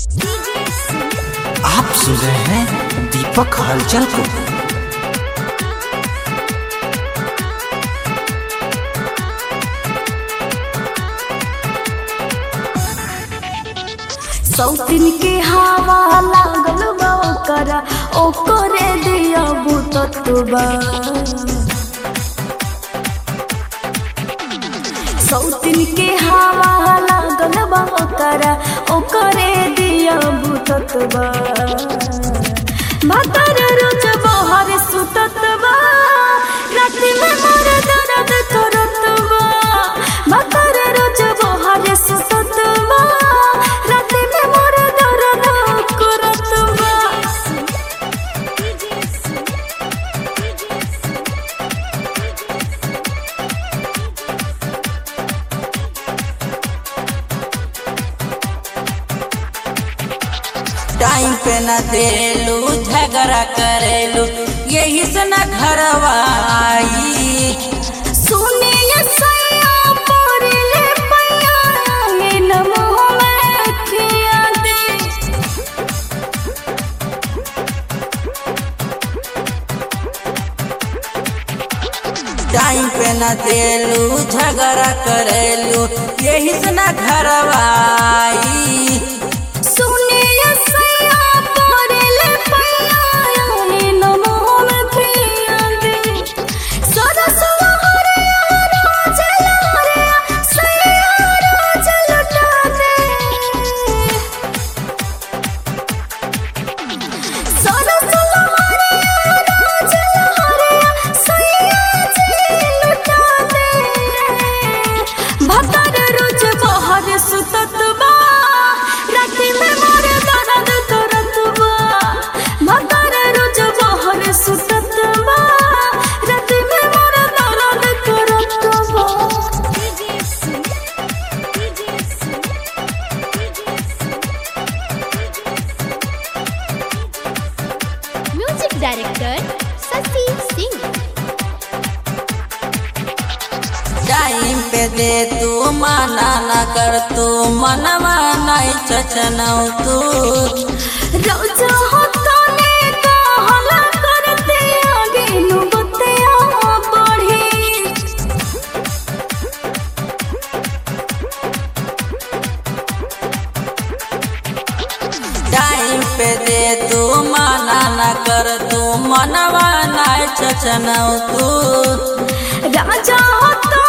आप सुन रहे हैं दीपक हलचल को सौतिन के हवा लागल बा ओकरा ओकरे दिया बुततबा सौतिन के हवा लागल बा ओकरा ओकरे दिया बुततबा भतर रोज बहर सुततबा रात में मोर दर्द करतबा भतर रोज बहर सुततबा रात में मोर दर्द करतबा टाइम पे न देलू झगड़ा करेलू यही से न घरवा आई सुनिए सैया मोरले पैया हे नमो मैं खिया दे टाइम पे न देलू झगड़ा करेलू यही से न घरवा आई सुनिए सैया मोरले पैया हे नमो मैं खिया दे सरसवा हरिया राजल हरिया सैया राजल लुटा दे सरसवा हरिया राजल हरिया सैया जी लुटा दे भतर रोज बहर सुतत बा राति में मोर दर्द करत बा भतर रोज बहर सुतत बा राति में मोर दर्द करत बा music director Shashi Singh time पे दे तू मना न कर तू मनवा नहीं चचनौ तू रोज होता ने कहला करते आगे नु बतिया बढ़ी टाइम पे दे तू मना न कर तू मनवा नहीं चचनौ तू राजा होता